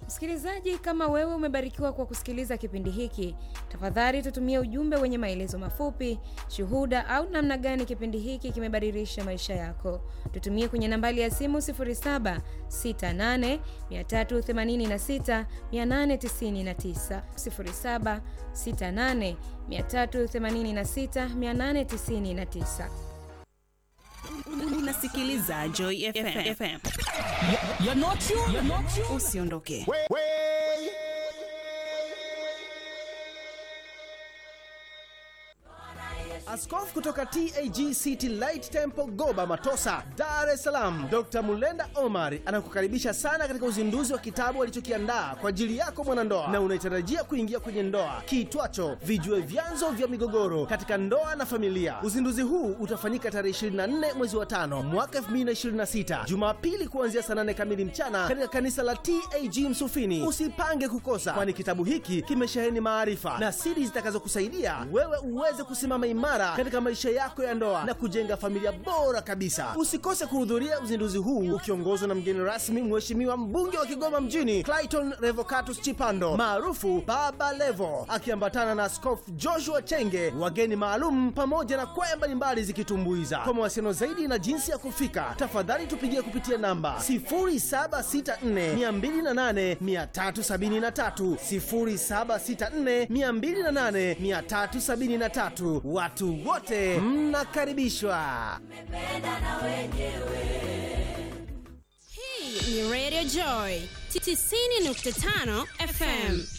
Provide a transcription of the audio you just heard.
Msikilizaji, kama wewe umebarikiwa kwa kusikiliza kipindi hiki, tafadhali tutumie ujumbe wenye maelezo mafupi, shuhuda au namna gani kipindi hiki kimebadilisha maisha yako. Tutumie kwenye nambari ya simu 0768386899, 0768386899. Unasikiliza Joy FM. FM. You're not you. You're not you. Usiondoke. Askofu kutoka TAG City Light Temple Goba Matosa, Dar es Salaam, Dr. Mulenda Omar anakukaribisha sana katika uzinduzi wa kitabu alichokiandaa kwa ajili yako mwanandoa na unaitarajia kuingia kwenye ndoa kiitwacho Vijue Vyanzo vya Migogoro katika Ndoa na Familia. Uzinduzi huu utafanyika tarehe 24 mwezi wa tano mwaka 2026 Jumapili kuanzia saa 8 kamili mchana katika kanisa la TAG Msufini. Usipange kukosa, kwani kitabu hiki kimesheheni maarifa na siri zitakazokusaidia wewe uweze kusimama imara katika maisha yako ya ndoa na kujenga familia bora kabisa. Usikose kuhudhuria uzinduzi huu ukiongozwa na mgeni rasmi, Mheshimiwa mbunge wa Kigoma mjini Clayton Revocatus Chipando maarufu Baba Levo, akiambatana na Askofu Joshua Chenge, wageni maalum pamoja na kwaya mbalimbali zikitumbuiza. Kwa mawasiliano zaidi na jinsi ya kufika, tafadhali tupigie kupitia namba 0764208373, 0764208373. Watu wote mnakaribishwa. Hii ni Radio Joy 90.5 FM.